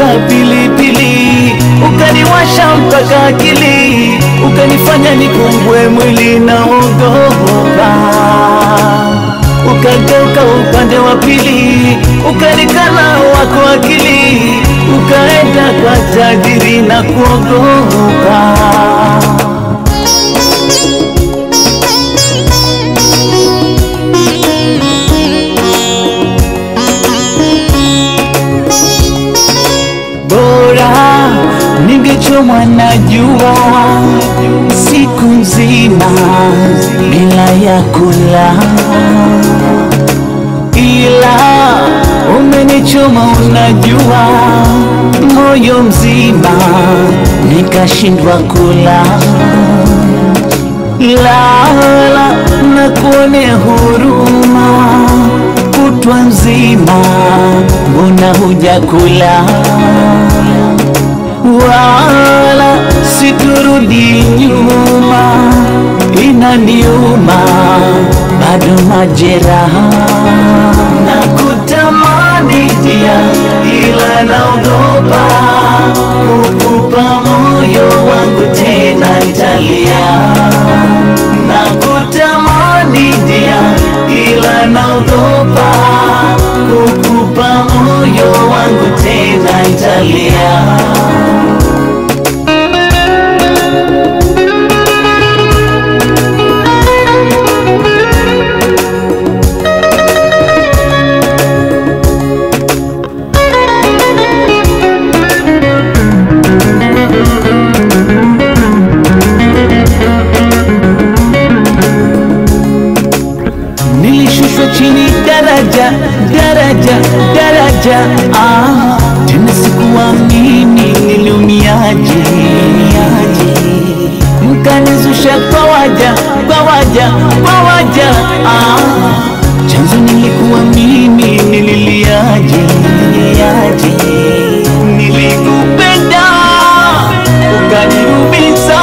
pilipili, ukaniwasha mpaka akili, ukanifanya nipungue mwili na ogopa. Ukageuka upande wa pili, ukanikana wako akili, ukaenda kwa tajiri na kuogopa. Bora ningechomwa na jua siku nzima bila ya kula, ila umenichoma, unajua, moyo mzima nikashindwa kula. Lala na kuonea huruma kutwa nzima, mbona hujakula? Wala siturudi nyuma, inaniuma bado majeraha na kutamani dia, ila naogopa kukupa moyo wangu tena nitalia na kutamani dia, ila naogopa kukupa moyo wangu tena nitalia. Nilishushwa chini daraja daraja daraja, ah, tena sikuamini niliumiaje, mkanizusha kwa waja kwa waja kwa waja, ah, chanzo nilikuwa mimi, nililiaje nililiaje, nilikupenda ukaniumiza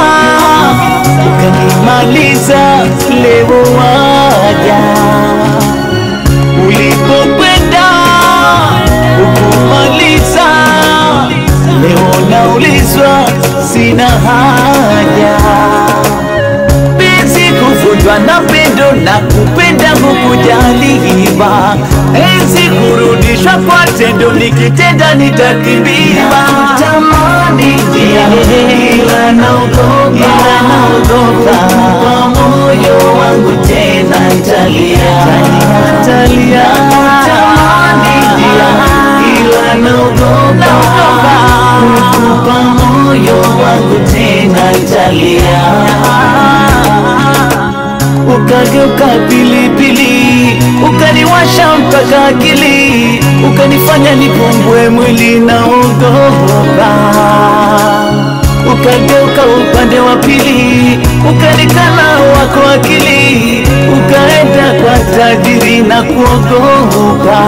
ukanimaliza, leo waja ulipokwenda ukumaliza, leo naulizwa, sina haja penzi kuvunjwa na pendo na kupenda kukujaliwa, enzi kurudishwa kwa tendo, nikitenda nitakimbiwa. Tamani dia, ila naogopa, ila naogopa kwa moyo wangu tena nitalia, nitalia. Tamani dia, ila naogopa kukupa moyo wangu tena nitalia ukageuka pilipili, ukaniwasha mpaka akili, ukanifanya nipungue mwili na ogopa. Ukageuka upande wa pili, ukanikana wako akili, ukaenda kwa tajiri na kuogopa.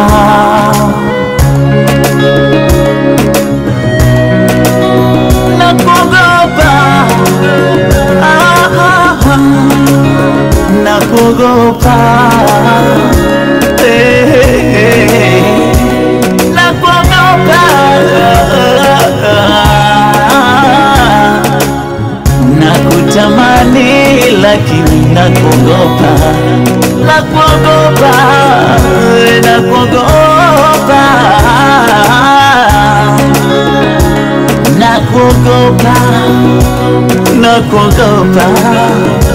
Na kuogopa ah, ah, ah na kuogopa Eh, eh, eh. na kuogopa na kutamani lakini na kuogopa na kuogopa eh, na kuogopa na kuogopa na kuogopa